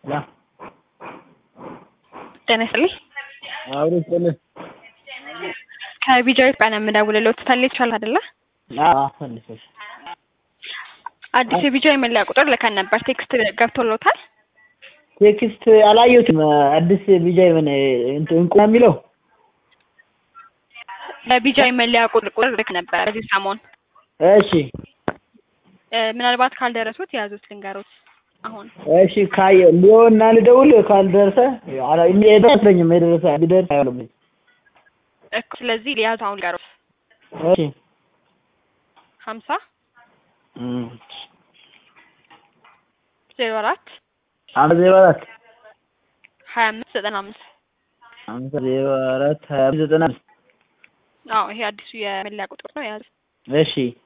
ያ ጤና ይስጥልኝ። አብሮ ይስጥልኝ። ከቢጃዊት ቀን የምደውልልዎት ተልቻል አይደለ? አዎ ፈልሰሽ አዲስ የቢጃዊ መለያ ቁጥር ልከን ነበር። ቴክስት ገብቶልዎታል? ቴክስት አላየሁትም። አዲስ ቢጃይ ምን እንትን እንቁ ነው የሚለው ለቢጃዊ መለያ ቁጥር ቁጥር ልክ ነበር በዚህ ሰሞን። እሺ እ ምናልባት ካልደረሱት የያዙት ልንገሮት አሁን እሺ ካየ ሊሆንና ልደውል ካልደረሰ አላ እኔ አይመስለኝም የደረሰ ቢደርስ አይሆንም። እኮ ስለዚህ ሊያዙ አሁን ልንገሮት እሺ ሀምሳ እም ዜሮ አራት አንድ ዜሮ አራት ሀያ አምስት ዘጠና አምስት አምስት ዜሮ አራት ሀያ አምስት ዘጠና አምስት አዎ ይሄ አዲሱ የመለያ ቁጥር ነው የያዙት። እሺ